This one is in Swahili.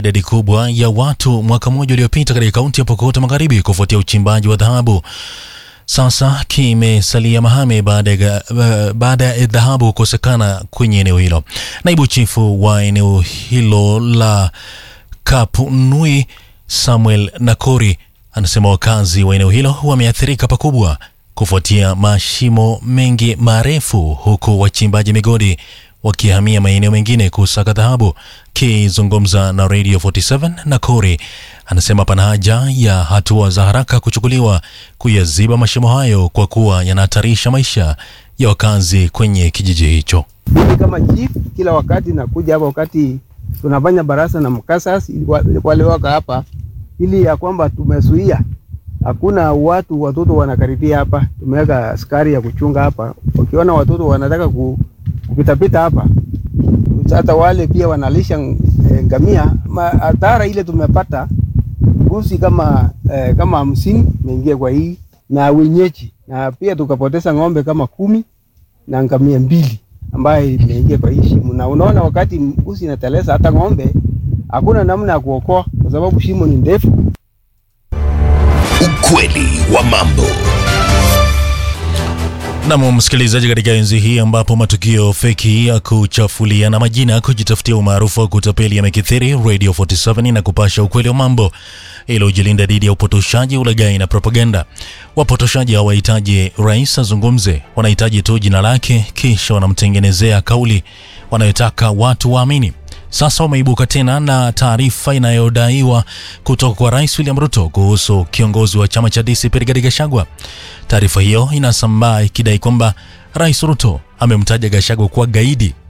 idadi kubwa ya watu mwaka mmoja uliopita katika kaunti ya Pokot Magharibi kufuatia uchimbaji wa dhahabu sasa kimesalia mahame baada ya uh, baada ya dhahabu kukosekana kwenye eneo hilo. Naibu chifu wa eneo hilo la Kapunui Samuel Nakori anasema wakazi wa eneo hilo wameathirika pakubwa kufuatia mashimo mengi marefu, huku wachimbaji migodi wakihamia maeneo mengine kusaka dhahabu. Kizungumza na Radio 47 Nakori anasema pana haja ya hatua za haraka kuchukuliwa kuyaziba mashimo hayo kwa kuwa yanahatarisha maisha ya wakazi kwenye kijiji hicho. Mimi kama chief kila wakati nakuja hapa wakati tunafanya barasa na mkasas wale waka hapa, ili ya kwamba tumezuia hakuna watu watoto wanakaribia hapa. Tumeweka askari ya kuchunga hapa, ukiona watoto wanataka ku, kupitapita hapa, hata wale pia wanalisha e, ngamia. Hatara ile tumepata mbuzi kama e, kama hamsini imeingia kwa hii na wenyeji, na pia tukapoteza ng'ombe kama kumi na ngamia mbili ambaye imeingia kwa hii shimo. Na unaona wakati mbuzi inateleza, hata ng'ombe hakuna namna ya kuokoa kwa sababu shimo ni ndefu. Ukweli wa mambo. Nam msikilizaji, katika enzi hii ambapo matukio feki ya kuchafuliana majina, kujitafutia umaarufu wa kutapeli yamekithiri, Radio 47 na kupasha ukweli wa mambo ili ujilinda dhidi ya upotoshaji, ulaghai na propaganda. Wapotoshaji hawahitaji rais azungumze, wanahitaji tu jina lake, kisha wanamtengenezea kauli wanayotaka watu waamini. Sasa wameibuka tena na taarifa inayodaiwa kutoka kwa Rais William Ruto kuhusu kiongozi wa chama cha DCP Rigathi Gachagua. Taarifa hiyo inasambaa ikidai kwamba Rais Ruto amemtaja Gachagua kuwa gaidi